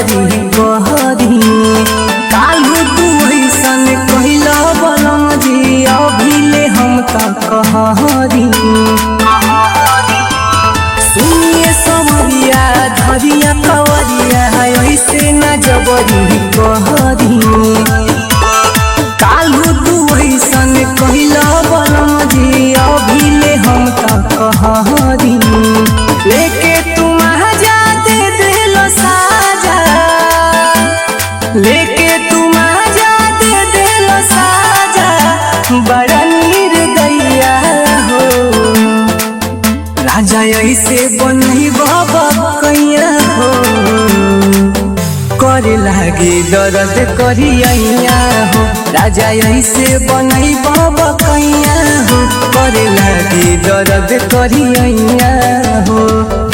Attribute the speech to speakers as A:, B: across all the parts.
A: जबरी कहरी कालू तू ऐसन कहिला बलम जी अभिले हम त कहरी सुनिए समरिया धरिया कवरिया ऐसे न जबरी कहरी कालू तू ऐसन कहिला बलम जी अभिले हम त कहरी लेके तुम जाते दिलो साजा लेके तुम जाते दिलो साजा बड़ा नीर गैया हो राजा ऐसे बनही बाबा कैया हो करे लागे दर्द करिया हो राजा ऐसे बनही बाबा कैया हो करे लागे दर्द करिया हो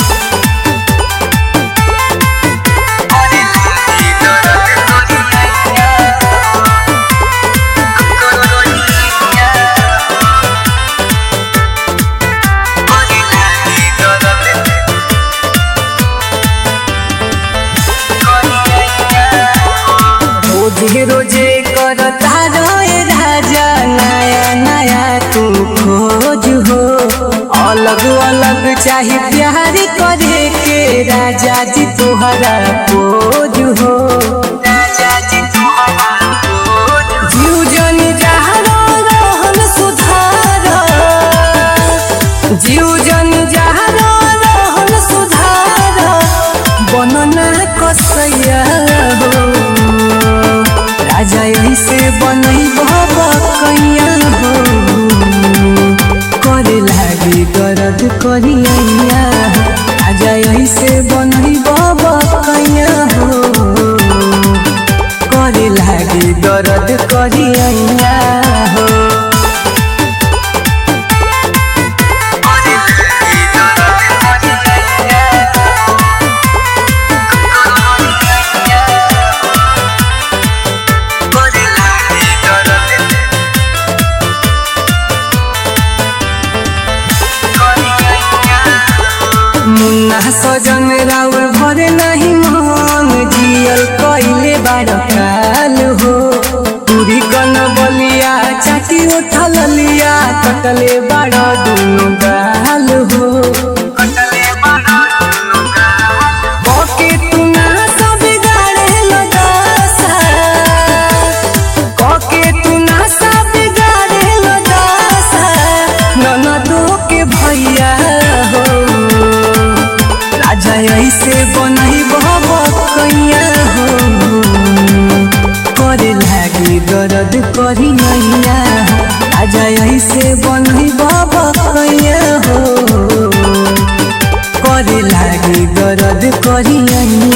A: रोजे रोजे करता रहे राजा नया नया तू खोज हो अलग अलग चाहे प्यार करे के राजा जी तुहरा खोज हो राजा जी तुहरा जीव जन जहरो रहन सुधार जीव जन जहरो रहन सुधार बनना कसैया हो राजा ऐसे बनई बाबा कैया हो करे लागे दर्द करिया राजा ऐसे बनई बाबा कैया हो करे लागे दर्द करिया हो मुन्ना सजन राउर भरे नहीं मन जियल कइले बार काल हो पूरी कन बलिया चाटी उठल लिया कटले बाड़ दुनु गाल हो कके तू ना सब गाड़े लगासा कके तू ना सब गाड़े लगासा ननदो के भैया हो राजा ऐसे बनई बाबा कैया हो करे लागे दर्द करी नैया राजा ऐसे बनई बाबा कैया हो करे लागे दर्द करी नैया